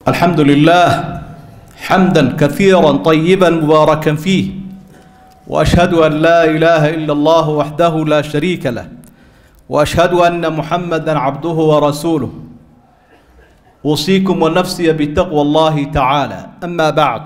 الحمد لله حمدا كثيرا طيبا مباركا فيه واشهد ان لا اله الا الله وحده لا شريك له واشهد ان محمدا عبده ورسوله اوصيكم ونفسي بتقوى الله تعالى اما بعد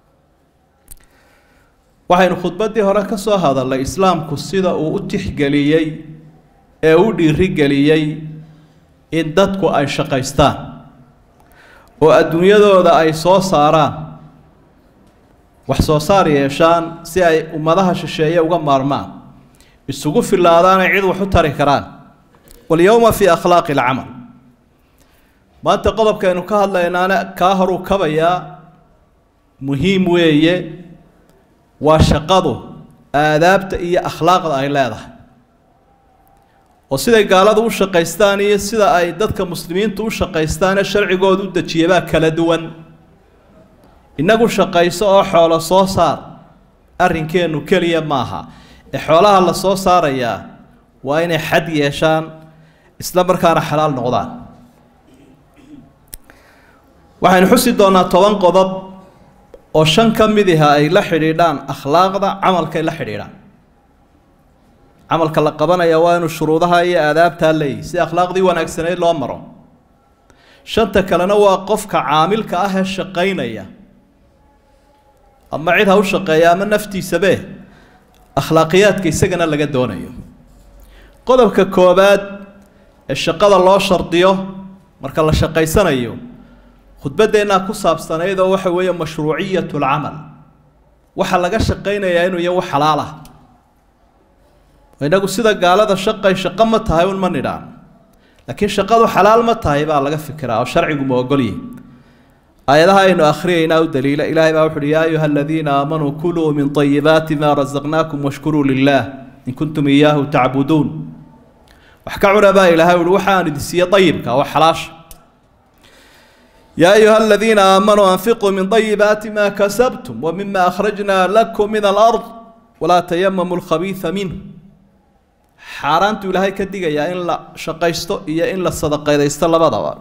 waxaynu khudbaddii hore ka soo hadalnay islaamku sida uu u tixgeliyey ee u dhiirigeliyey in dadku ay shaqaystaan oo adduunyadooda ay soo saaraan wax soo saar yeeshaan si ay ummadaha shisheeye uga maarmaan isugu filaadaanay cid wax u tari karaan walyowma fii akhlaaqi alcamal maanta qodobkaynu ka hadlaynaana kaa horuu kabayaa muhiim weeye waa shaqadu aadaabta iyo akhlaaqda ay leedahay oo siday gaaladu u shaqaystaan iyo sida ay dadka muslimiintu u shaqaystaane sharcigooda u dejiyabaa kala duwan innagu shaqayso oo xoolo soo saar arrinkeennu keliya maaha ee xoolaha la soo saarayaa waa inay xad yeeshaan isla markaana xalaal noqdaan waxaynu xusi doonaa toban qodob oo shan ka mid aha ay la xidhiidhaan akhlaaqda camalkay la xidhiidhaan camalka la qabanaya waa inuu shuruudaha iyo aadaabtaa leeyahy si akhlaaqdii wanaagsaneyd loo maro shanta kalena waa qofka caamilka ah ee shaqaynaya ama cid ha u shaqeeya ama naftiisabe akhlaaqiyaadka isagana laga doonayo qodobka koobaad ee shaqada loo shardiyo marka la shaqaysanayo khudbadeennaa ku saabsanayd oo waxa weeye mashruuciyat lcamal waxaa laga shaqaynayaa inuu yahay wax xalaal ah inagu sida gaalada shaqay shaqo ma tahay un ma nidhaan laakiin shaqadu xalaal ma tahay baa laga fikiraa oo sharcigu ma ogolyahy aayadaha aynu akhriyaynaa u daliila ilaahay baa wuxu uhi yaa ayuha aladiina aamanuu kuluu min طayibaati ma rasaqnaakum washkuruu lilah in kuntum iyaahu tacbuduun wax ka cuna baa ilaahay uhi waxaan idin siiye ayibka oo xalaasha يا أيها الذين آمنوا أنفقوا من طيبات ما كسبتم ومما أخرجنا لكم من الأرض ولا تيمموا الخبيث منه حارانت إلهي كدقة يا إن لا شقيستو يا إن لا صدقة يستو لبضا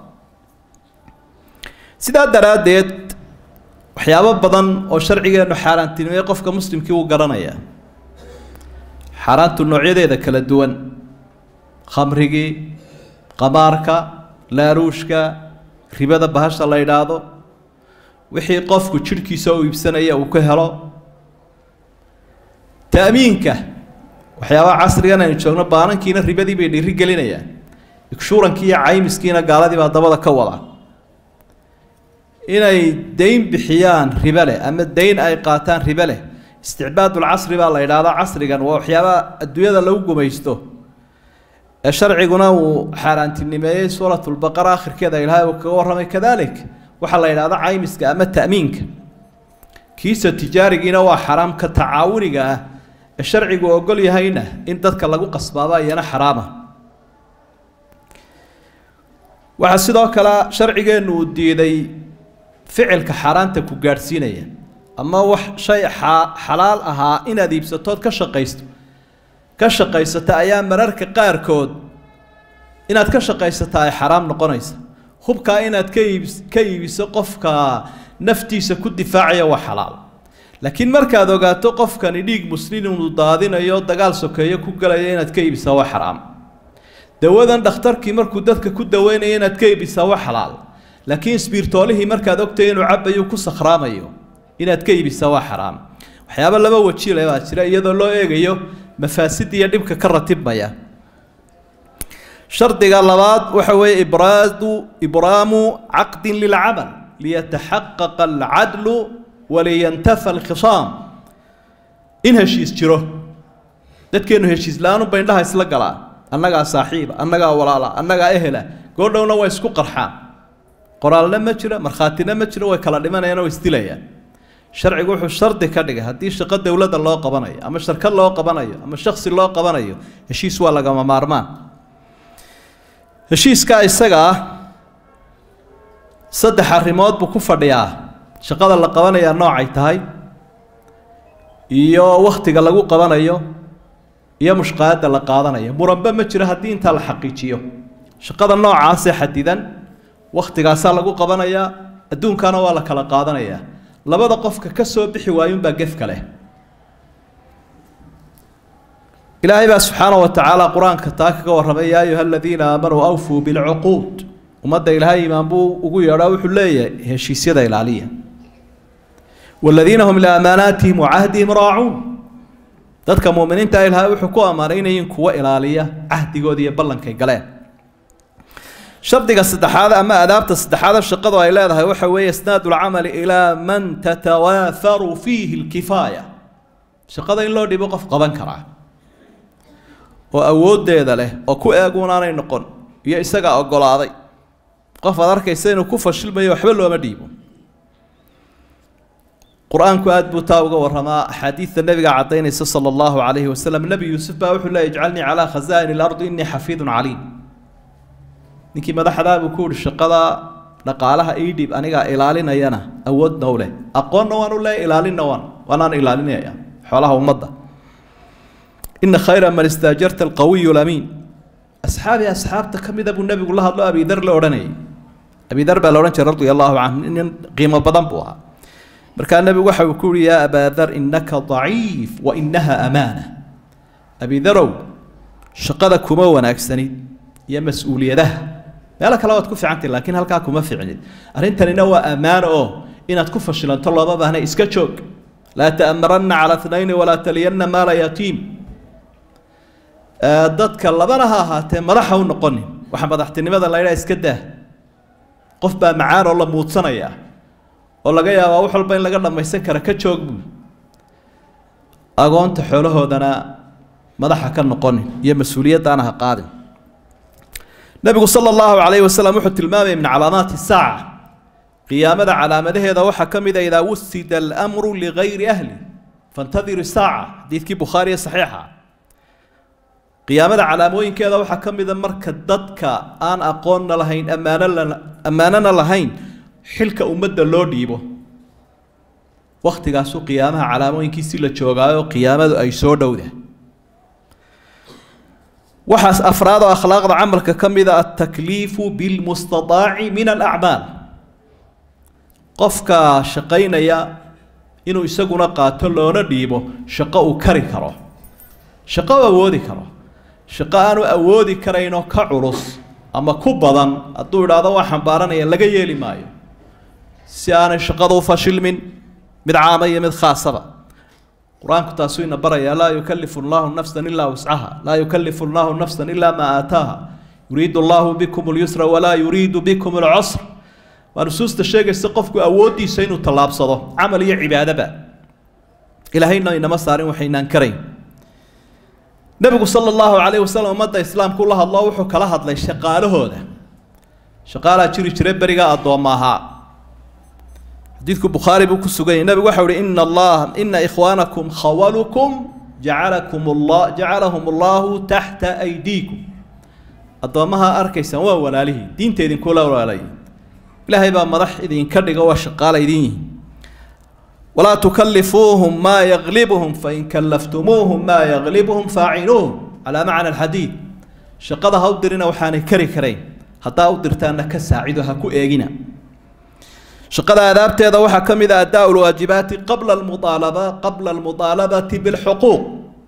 سيدا دراديت waxyaabo badan oo sharcigeenu xaaraantinimay qofka muslimkii uu garanayaa xaaraantu noocyadeeda kala duwan khamrigii qamaarka laaruushka ribada bahasha la yidhaahdo wixii qofku jidhkiisa u iibsanaya uu ka helo ta'miinka waxyaabaha casrigan aynu joogno baanankiina ribadii bay dhiiri gelinayaan igshuurankii iyo caymiskiina gaaladii baa dabada ka wada inay dayn bixiyaan ribe leh ama dayn ay qaataan ribe leh isticbaadulcasri baa la yidhaahdaa casrigan waa waxyaabaha adduunyada lagu gumaysto ee sharciguna uu xaaraantinimeeyey suuratulbaqara akhirkeeda ilaahay uu kaga warramay kadalik waxaa la yidhahda caymiska ama ta'miinka kiisa tijaarigiina waa xaraam ka tacaawuniga ah ee sharcigu ogol yahayna in dadka lagu qasbaaba iyana xaraama waxaa sidoo kale sharcigeennu uu diiday ficilka xaaraanta ku gaadhsiinaya ama wax shay xalaal ahaa inaad iibsatood ka shaqaysto ka shaqaysata ayaa mararka qaarkood inaad ka shaqaysata ay xaraam noqonaysa hubkaa inaad ka iib ka iibiso qofka naftiisa ku difaacaya waa xalaal laakiin markaad ogaato qofkani dhiig muslin inuu daadinayo dagaal sokeeyo ku galaya inaad ka iibisaa waa xaraam dawadan dhakhtarkii markuu dadka ku daweynaya inaad ka iibisaa waa xalaal laakiin isbiirtoolihii markaad ogtay inuu cabayo ku sakhraamayo inaad ka iibisaa waa xaraam waxyaaba laba wajile baa jira iyadoo loo eegayo mafaasid iyo dhibka ka ratibmaya shardiga labaad waxa weeye ibraadu ibraamu caqdin lilcamal liyataxaqaqa alcadlu waliyantafa alkhisaam in heshiis jiro dadkeenu heshiis la-aan unba indhaha isla galaa annagaa saaxiiba annagaa walaala annagaa ehela goodhowna way isku qarxaan qoraalna ma jiro markhaatina ma jiro way kala dhimanayaan oo isdilayaan sharcigu wuxuu shardi ka dhigay haddii shaqo dowladda loo qabanayo ama shirkad loo qabanayo ama shaksi loo qabanayo heshiis waa lagama maarmaan heshiiska isaga ah saddex arrimood buu ku fadhiyaa shaqada la qabanayaa noocay tahay iyo wakhtiga lagu qabanayo iyo mushqaadda la qaadanayo muranbe ma jiro haddii intaa la xaqiijiyo shaqada noocaasee xadidan wakhtigaasaa lagu qabanayaa adduunkana waa la kala qaadanayaa labada qofka ka soo bixi waayunbaa gefka leh ilaahay baa subxaana wa tacaala qur-aanka taa kaga warramay yaa ayuha aladiina aamanuu awfuu bilcuquud ummadda ilaahay imaan buu ugu yeedhaa wuxuu leeyahay heshiisyada ilaaliya waladiina hum liamaanaatihim wacahdihim raacuun dadka muuminiinta ilaahay wuxuu ku ammaanay inayin kuwa ilaaliya cahdigooda iyo ballankay galeen shardiga saddexaad ama adaabta saddexaad shaqadu ay leedahay waxa weeye isnaadu lcamali ilaa man tatawaafaru fiihi lkifaaya shaqada in loo dhibo qof qaban karaa oo awooddeeda leh oo ku eeguunaanay noqon iyo isagaa oggolaaday qof aad arkaysa inuu ku fashilmayo waxba looma dhiibo qur-aanku aada buu taa uga warramaa axaadiidta nebiga caddaynaysa sala allahu calayhi wasalam nebi yuusuf baa wuxuu leey ijcalnii calaa khasaa'ini ilardi innii xafiidun caliim ninkii madaxdaa buu ku yihi shaqada dhaqaalaha ii dhib anigaa ilaalinayana awoodna u leh aqoonna waan u leeya ilaalinna waan waanaan ilaalinaya xoolaha ummadda ina khayra man istaajarta alqawiyu lamiin asxaabi asxaabta ka mida buu nebigu la hadlo abidar la odhanayay abidar baa la odhan jiray radia allahu canhu nin qiimo badan buu ahaa markaa nebigu waxa uu ku yihi yaa abaadar innaka daciif wa inaha amaana abidarow shaqada kuma wanaagsanid iyo mas-uuliyadaha meelo kale waad ku fiicantay laakiin halkaa kuma ficnid arrintanina waa ammaano oo inaad ku fashilanto looma baahna iska joog laa ta'maranna cala tnayni walaa taliyanna maala yatiim dadka labana ha ahaatee madaxa u noqonin waxa madaxtinimada la ydhaha iska daa qof baa macaan oo la muudsanayaa oo laga yaabaa wax walba in laga dhammaysan kara ka joog buu agoonta xoolahoodana madaxa ka noqonin iyo mas-uuliyaddaana ha qaadin nebigu sala allahu calayhi wasalam wuxuu tilmaamaya min calaamaati saaca qiyaamada calaamadaheeda waxaa ka mid a idaa wusida almru ligayri ahli fantadiru saaca xadiidkii bukhaariye saxiixa qiyaamada calaamooyinkeeda waxaa ka mida marka dadka aan aqoonna lahayn ammaanona ammaanona lahayn xilka ummadda loo dhiibo wakhtigaasuu qiyaamaha calaamooyinkiisi la joogaayo qiyaamadu ay soo dhowda waxaas afraad oo akhlaaqda camalka ka mida altakliifu bilmustataaci min alacmaal qofka shaqaynaya inuu isaguna qaato loona dhiibo shaqo uu kari karo shaqo u awoodi karo shaqo aanu awoodi karaynoo ka culus ama ku badan hadduu idhaahdo waa xambaaranaya laga yeeli maayo si aanay shaqadu u fashilmin mid caama iyo mid khaasaba qur-aanku taasuu ina barayaa laa yukalifu llaahu nafsan ilaa wuscaha laa yukalifu llaahu nafsan ilaa maa aataaha yuriidu allaahu bikum lyusra walaa yuriidu bikum alcusr waa nusuusta sheegaysa qofku awooddiisa inuu tallaabsado camal iyo cibaadaba ilaahayna inama saarin waxaynaan karayn nebigu sala allahu calayhi wasalam ummadda islaamku la hadlo wuxuu kala hadlay shaqaalahooda shaqaalaa jiri jira berigaa addoomma ahaa xadiidku bukhaari buu ku sugan yahy nebigu waxau uhi ina allah ina ikhwaanakum khawalukum jacalakum allah jacalahum allahu taxta aydiikum addoommaha arkaysaan waa walaalihii diinta idinkula walaalay ilaahay baa madax idinka dhiga waa shaqaala idin yihin walaa tukalifuuhum maa yaglibuhum fain kallaftumuuhum maa yaglibuhum faacinuuhum calaa macna alxadiid shaqada ha u dirina waxaanay kari karayn haddaa u dirtaanna ka saacido ha ku eegina shaqada aadaabteeda waxaa ka mid a adaa lwaajibaati qabla almuaalaba qabla almuaalabati bilxuquuq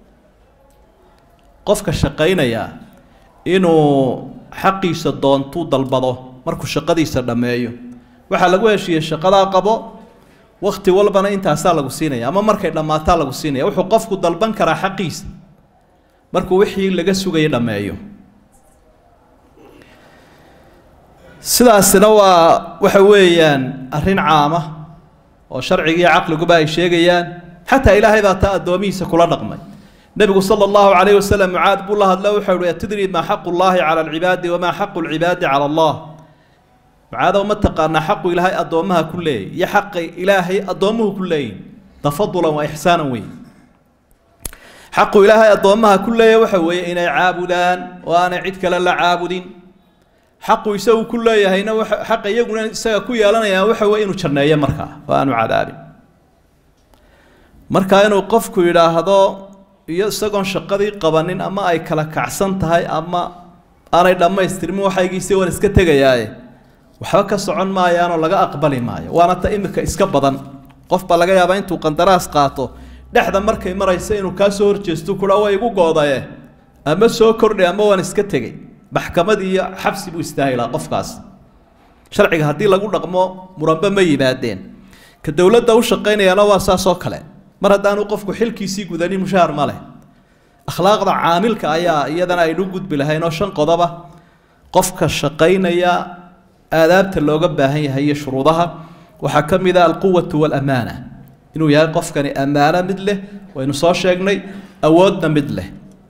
qofka shaqaynaya inuu xaqiisa doontuu dalbado markuu shaqadiisa dhammeeyo waxaa lagu heshiiyey shaqadaa qabo wakti walbana intaasaa lagu siinaya ama markay dhammaataa lagu siinaya wuxuu qofku dalban karaa xaqiisa markuu wixii laga sugayay dhammeeyo sidaasina waa waxa weeyaan arrin caama oo sharciga iyo caqliguba ay sheegayaan xataa ilaahay baa taa addoomihiisa kula dhaqmay nebigu sala allahu calayhi wasalam mucaad buu la hadlo wuxuu uhi atadri maa xaqu llaahi cala alcibaadi wamaa xaqu lcibaadi cala allah mucaadow ma taqaanaa xaqu ilaahay addoommaha ku leeyay iyo xaqay ilaahay addoommuhu ku leeyihin tafadulan waa ixsaanan weyn xaqu ilaahay addoommaha ku leeya waxa weeye inay caabudaan oo aanay cid kale la caabudin xaqu isagu ku leeyahayna xaqa iyaguna isaga ku yeelanayaan waxa weye inuu janneeyo markaa oo aanu cadaabin marka inuu qofku yidhaahdo iyo isagoon shaqadii qabanin ama ay kala kacsan tahay ama aanay dhammaystirmin waxaygiisi waan iska tegayaaye waxba ka socon maayaanoo laga aqbali maayo waana ta imika iska badan qof baa laga yaabaa intuu qandaraas qaato dhexda markay maraysa inuu kaa soo horjeesto kudha waa igu goodaye ama soo kordhay ama waan iska tegey maxkamad iyo xabsi buu istaahilaa qofkaas sharciga haddii lagu dhaqmo muranbe ma yimaadeen ka dowladda u shaqaynayana waa saasoo kale mar haddaanu qofku xilkiisii gudanin mushaahar ma leh akhlaaqda caamilka ayaa iyadana aynu gudbi lahayn oo shan qodoba qofka shaqaynaya aadaabta looga baahan yahay iyo shuruudaha waxaa ka mid ah alquwatu walamaana inuu yahay qofkani ammaano mid leh waynu soo sheegnay awoodna mid leh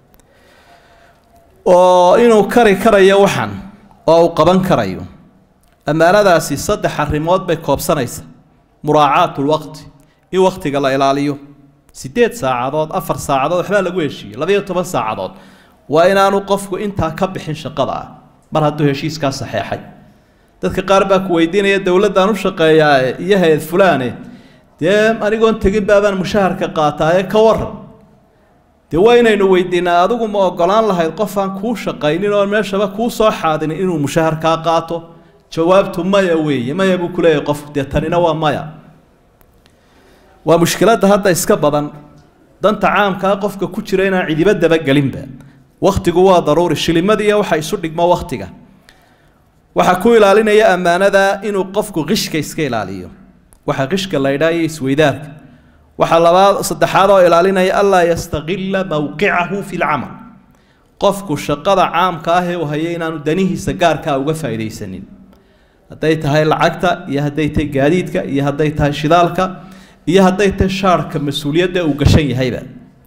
oo inuu kari karayo waxan oo uu qaban karayo ammaanadaasi saddex arrimood bay koobsanaysa muraacaat lwaqti in waktiga la ilaaliyo sideed saacadood afar saacadood waxbaa lagu heshiiyey labayo toban saacadood waa inaanu qofku intaa ka bixin shaqada ah mar hadduu heshiiskaa saxeexay dadka qaar baa ku weydiinaya dowladdaan u shaqeeyaa iyo hay-ad fulaane dee anigoon tegin baabaan mushaharka qaataaye ka waran dee waa inaynu weydiinaa adigu ma ogolaan lahayd qof aan kuu shaqaynin oo meeshaba kuu soo xaadinin inuu mushaharkaa qaato jawaabtu maya weeye maya buu ku leeyahay qofku dee tanina waa maya waa mushkiladda hadda iska badan danta caamkaa qofka ku jira inaan cidiba dabagelinba wakhtigu waa daruuri shilimadiiya waxa isu dhigmo wakhtiga waxaa ku ilaalinaya ammaanada inuu qofku qishka iska ilaaliyo waxa qishka la ydhaa iyo isweydaarka waxaa labaad saddexaad oo ilaalinaya anlaa yastaqila mowqicahu fi lcamal qofku shaqada caamka ah ee uu hayay inaanu danihiisa gaarkaa uga faa'iidaysanin hadday tahay lacagta iyo hadday tahay gaadiidka iyo hadday tahay shidaalka iyo hadday tahay shaarhka mas-uuliyadda uu gashan yahayba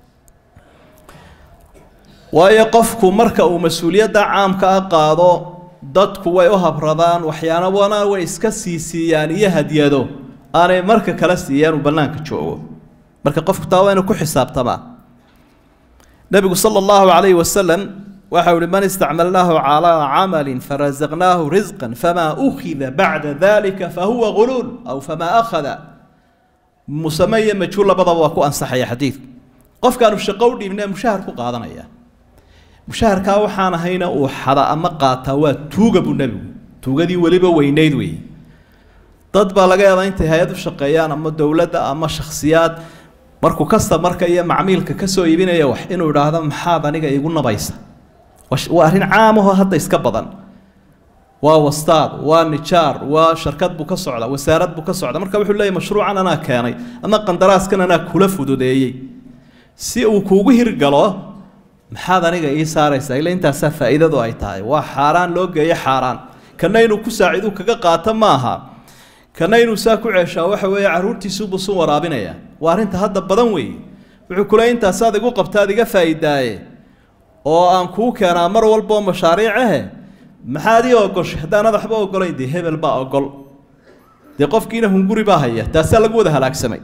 waayo qofku marka uu mas-uuliyadda caamka ah qaado dadku way u habradaan waxyaanabana way iska sii siiyaan iyo hadyado aanay marka kala siiyaan uu bannaanka joogo marka qofku taa waa inuu ku xisaabtamaa nebigu sala allahu calayhi wasalam waxau ihi man istacmalnaahu calaa camalin farazaqnaahu risqan famaa ukhida bacda dalika fahuwa guluul aw famaa akhada musame iyo majhuul labadaba waa ku ansaxaya xadiidku qofkaanu shaqo u dhiibnee mushahar ku qaadanaya mushaharkaa waxaan ahayna uu xada ama qaataa waa tuuga buu nebigu tuugadii weliba weynayd weeye dad baa laga yaabaa intay hay-ad u shaqeeyaan ama dowladda ama shakhsiyaad markuu kastamarka iyo macmiilka kasoo iibinaya wax inuu idhaahdo maxaad aniga igu nabaysa waa arrin caamahoo hadda iska badan waa wastaad waa nijaar waa sharkad buu ka socda wasaarad buu ka socda marka wuxuu leeyahy mashruucan anaa keenay ama qandaraaskan anaa kula fududeeyey si uu kuugu hirgalo maxaad aniga ii saaraysaa ila intaasaa faa'iidadu ay tahay waa xaaraan loo geeyo xaaraan kana inuu ku saacidu kaga qaato ma aha kana inuu saa ku ceeshaa waxa weeye carruurtiisuubuu sun waraabinaya waa arrinta hadda badan weeye wuxuu ku leey intaasaad igu qabtaad iga faa'iidaaye oo aan kuu keenaa mar walboo mashaariic ahe maxaad ii ogoshay haddaanad waxba ogolayn dee hebel baa ogol dee qofkiina hunguri baa haya taasaa lagu wada halaagsamay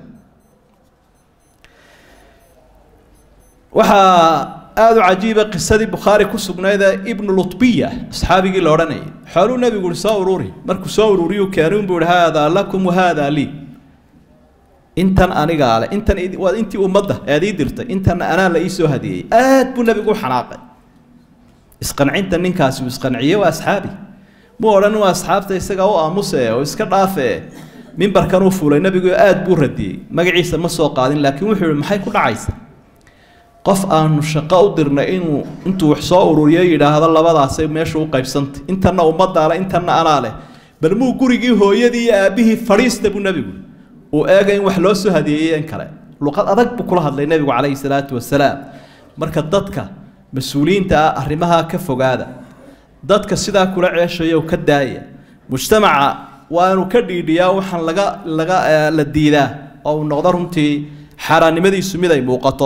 waxaa aada u cajiiba qisadii bukhaari ku sugnayd ee ibnu lutbiya asxaabigii la odhanayay xooluu nebigu uhi soo ururi markuu soo ururiyuu keenay unbuu ihi haadaa lakum wahaadaa lii intan anigaa le intan waa intii ummadda ead ii dirtay intan anaa la ii soo hadiyey aad buu nebigu u xanaaqay isqancinta ninkaasi uu isqanciyey waa asxaabi muu odhan waa asxaabta isagaa u aamuse oo iska dhaafe mimbarkan uu fuulay nebigu aad buu radiyey magaciisa ma soo qaadin laakiin wuxuu yihi maxay ku dhacaysa qof aanu shaqo u dirnay inuu intuu wax soo ururiyo yidhaahdo labadaasay meesha u qaybsantay intanna ummaddaa leh intanna anaa leh bal muu gurigii hooyadii iyo aabbihii fadhiista buu nebigu uu eega in wax loo soo hadiyeeyey in kale luqad adag buu kula hadlay nebigu calayhi salaatu wasalaam marka dadka mas-uuliyiinta ah arrimaha ka fogaada dadka sidaa kula ceeshayo ka daaya mujtamaca waa inuu ka dhiidhiyaa waxaan laga laga la diidaa oo uu noqdo runtii xaaraannimadiisu mid ay muuqato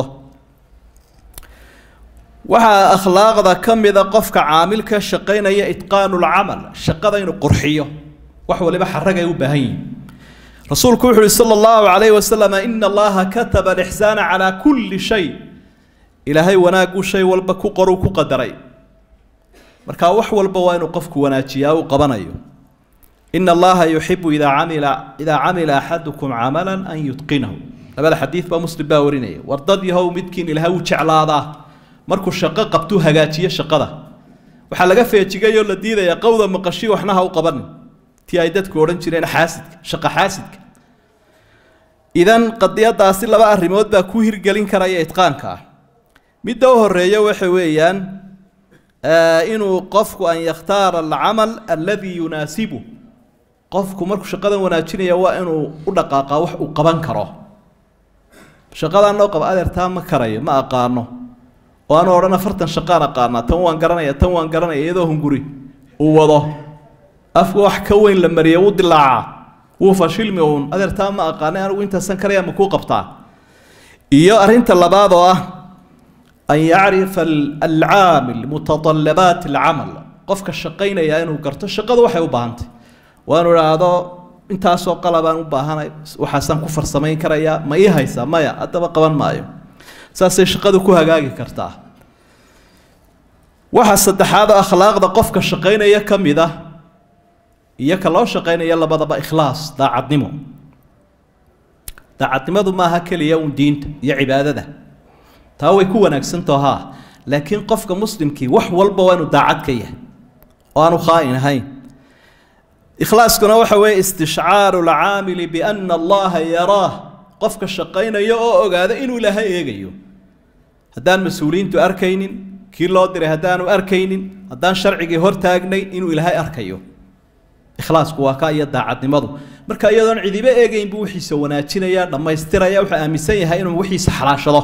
waxaa akhlaaqda ka mida qofka caamilka shaqaynaya itqaanu lcamal shaqada inuu qurxiyo wax waliba xaragay u baahan yihin rasuulku wuxu uhi sala allahu calayhi wasalam ina allaha kataba alixsaana calaa kulli shay ilaahay wanaaguu shay walba ku qoruu ku qadaray marka wax walba waa inuu qofku wanaajiyaa uu qabanayo ina allaha yuxibu idaa camila idaa camila axadukum camalan an yutqinahu labada xadiid baa muslim baa warinaya war dad yahow midkiin ilaahay wuu jeclaadaa markuu shaqo qabtuu hagaajiyo shaqada waxaa laga feejigayoo la diidaya qowda maqashii waxna ha u qabanin tii ay dadku odhan jireen xaasidka shaqa xaasidka idan qadiyadaasi laba arrimood baa ku hirgelin karaya itqaanka ah midda u horeeya waxa weeyaan inuu qofku an yakhtaara alcamal alladii yunaasibu qofku markuu shaqadan wanaajinaya waa inuu u dhaqaaqaa wax uu qaban karo shaqadaan noo qaba adeertaa ma karayo ma aqaano oo aanu odhan afartan shaqaan aqaanaa tan waan garanaya tan waan garanaya iyadoo hunguri uu wado afka wax ka weyn la mariya wuu dilaacaa wuu fashilmi uun adeertaa ma aqaanay anigu intaasan karaya ma kuu qabtaa iyo arrinta labaad oo ah an yacrifa alcaamil mutadalabaat alcamal qofka shaqaynaya inuu garto shaqadu waxay u baahantay waanu idhaahdo intaasoo qalabaan u baahanay waxaasaan ku farsamayn karayaa ma ii haysaa maya haddaba qaban maayo saasay shaqadu ku hagaagi kartaa waxa saddexaad oo akhlaaqda qofka shaqaynaya ka mid ah iyo ka loo shaqaynaya labadaba ikhlaas daacadnimo daacadnimadu maaha keliya uun diinta iyo cibaadada taa way ku wanaagsantaho haa laakiin qofka muslimkii wax walba waa inuu daacad ka yahay oo aanu khaa'in ahayn ikhlaaskuna waxa weeye istishcaaru alcaamili biana allaha yaraah qofka shaqaynaya oo ogaada inuu ilaahay eegayo haddaan mas-uuliyiintu arkaynin kii loo diray haddaanu arkaynin haddaan sharcigii hortaagnay inuu ilaahay arkayo ikhlaasku waa ka iyo daacadnimadu marka iyadoon cidiba eegayn buu wixiisa wanaajinaya dhammaystiraya wuxuu aaminsan yahay inuu wixiisa xalaashado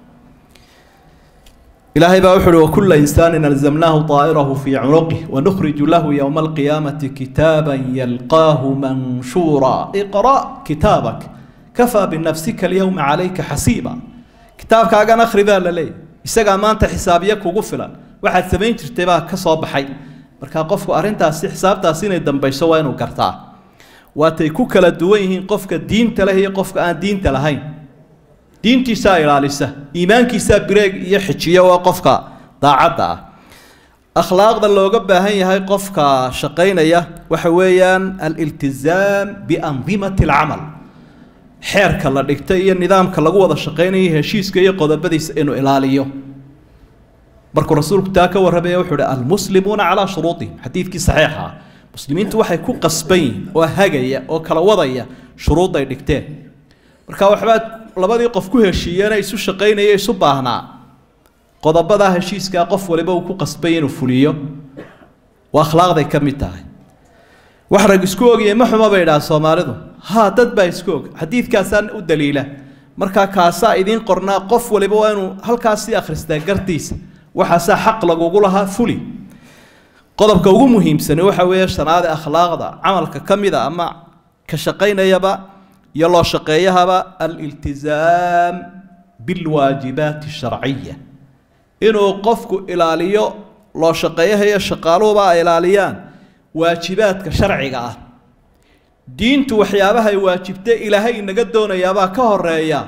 ilaahay baa wuxu uhi wakula insaanin alzamnaahu طaa'irahu fii cunuqih wanukhriju lahu yowma alqiyaamati kitaaban yalqaahu manshuura iqra' kitaabak kafaa binafsika alyowma calayka xasiiba kitaabkaagan akhri baa la leeyahy isagaa maanta xisaabiye kugu filan waxaad samayn jirtay baa ka soo baxay markaa qofku arrintaasi xisaabtaasi inay dambayso waa inuu gartaa waatay ku kala duwan yihiin qofka diinta leh iyo qofka aan diinta lahayn diintiisaa ilaalisa iimaankiisaa bireeg iyo xijiyo waa qofka daacadda ah akhlaaqda looga baahan yahay qofka shaqaynaya waxa weeyaan aliltizaam biandimati alcamal xeerka la dhigtay iyo nidaamka lagu wada shaqaynayo heshiiska iyo qodobadiisa inuu ilaaliyo markuu rasuulku taa ka warramaya wuxuu uhi almuslimuuna calaa shuruudihim xadiidkii saxiixa ah muslimiintu waxay ku qasban yihin oo hagaya oo kala wadaya shuruudday dhigteen marka waxbaad labadii qof ku heshiiyeena isu shaqaynaya isu baahnaa qodobadaa heshiiskaa qof waliba uu ku qasbay inuu fuliyo waa akhlaaqday ka mid tahay wax rag isku ogiyey ma xumo bay idhaha soomaalidu haa dad baa isku og xadiidkaasaan u daliila markaa kaasaa idiin qornaa qof waliba waa inuu halkaasii akhristaa gartiisa waxaasaa xaq lagugu lahaa fuli qodobka ugu muhiimsani waxa weeye shanaade akhlaaqda camalka ka mida ama ka shaqaynayaba iyo loo shaqeeyahaba aliltizaam bilwaajibaati asharciya inuu qofku ilaaliyo loo shaqeeyaha iyo shaqaaluhuba ay ilaaliyaan waajibaadka sharciga ah diintu waxyaabahay waajibtay ilaahay inaga doonayaabaa ka horeeya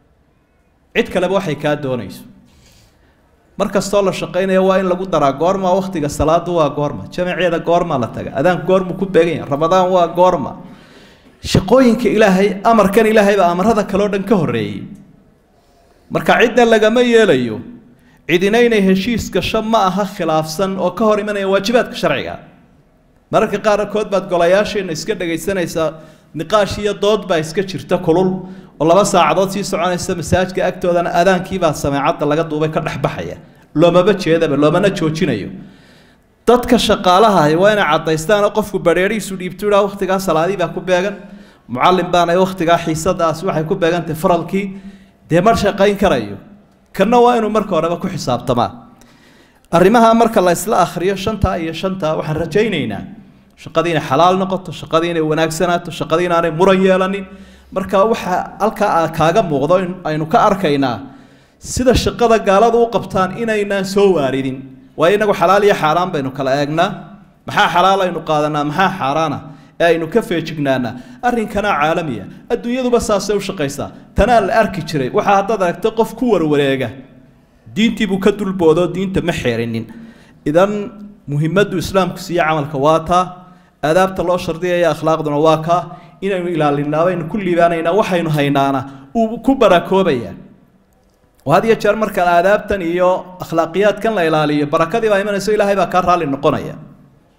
cid kaleba waxay kaa doonayso mar kastoo la shaqaynaya waa in lagu daraa goorma wakhtiga salaadu waa goorma jamaceeda goorma la taga adaan goormu ku beegan yahay ramadaan waa goorma shaqooyinka ilaahay amarkan ilaahay baa amarada kaleo dhan ka horreeyey marka cidna lagama yeelayo cidina inay heshiis gasho ma aha khilaafsan oo ka hor imanaya waajibaadka sharciga mararka qaarkood baad golayaasheena iska dhagaysanaysaa niqaash iyo dood baa iska jirta kulul oo laba saacadood sii soconaysa masaajka agtoodana adaankiibaa sameecadda laga duubay ka dhexbaxaya loomaba jeedaba loomana joojinayo dadka shaqaalaha ahi waa inay cadaystaanoo qofku badheerihiisu dhiibto idhaa wakhtigaa salaadii baa ku beegan mucallim baana wakhtigaa xiisadaasi waxay ku beegantahay faralkii dee mar shaqayn karayo kanna waa inuu marka horeba ku xisaabtamaa arrimaha marka la isla akhriyo shantaa iyo shantaa waxaan rajaynaynaa shaqadii inay xalaal noqoto shaqadii inay wanaagsanaato shaqadii inaanay muran yeelanin marka waxa halkaa kaaga muuqdo in aynu ka arkaynaa sida shaqada gaaladu u qabtaan inaynaan soo waaridin waayo inagu xalaal iyo xaaraan baynu kala eegnaa maxaa xalaal aynu qaadanaa maxaa xaaraana ee aynu ka feejignaanaa arrinkanaa caalamiya adduunyaduba saasay u shaqaysaa tanaa la arki jiray waxaa haddaad aragta qof ku warwareega diintiibuu ka dulboodo diinta ma xeerinin idan muhimaddu islaamku siiye camalka waa taa aadaabta loo shardiyaya akhlaaqduna waa kaa inaynu ilaalinaa baynu ku liibaanaynaa waxaynu haynaana uu ku barakoobaya oo had iyo jeer marka aadaabtan iyo akhlaaqiyaadkan la ilaaliyo barakadii baa imanayso ilaahay baa kaa raalli noqonaya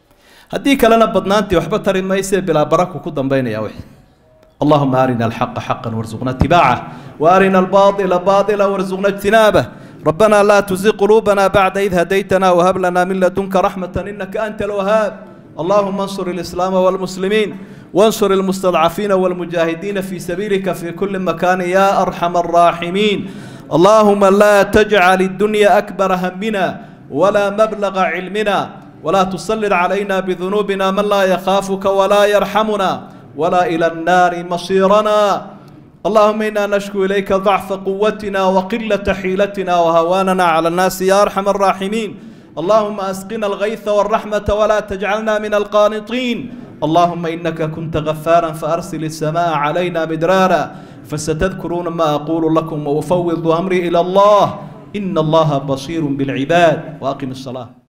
haddii kalena badnaantii waxba tari maysee bilaa baraku ku dambaynaya wixii اللهم أرنا الحق حقا وارزقنا اتباعه وأرنا الباطل باطلا وارزقنا اجتنابه ربنا لا تزغ قلوبنا بعد إذ هديتنا وهب لنا من لدنك رحمة إنك أنت الوهاب اللهم انصر الإسلام والمسلمين وانصر المستضعفين والمجاهدين في سبيلك في كل مكان يا أرحم الراحمين اللهم لا تجعل الدنيا أكبر همنا ولا مبلغ علمنا ولا تسلط علينا بذنوبنا من لا يخافك ولا يرحمنا ولا إلى النار مصيرنا اللهم إنا نشكو إليك ضعف قوتنا وقلة حيلتنا وهواننا على الناس يا أرحم الراحمين اللهم أسقنا الغيث والرحمة ولا تجعلنا من القانطين اللهم إنك كنت غفارا فأرسل السماء علينا مدرارا فستذكرون ما أقول لكم وأفوض أمري إلى الله إن الله بصير بالعباد وأقم الصلاة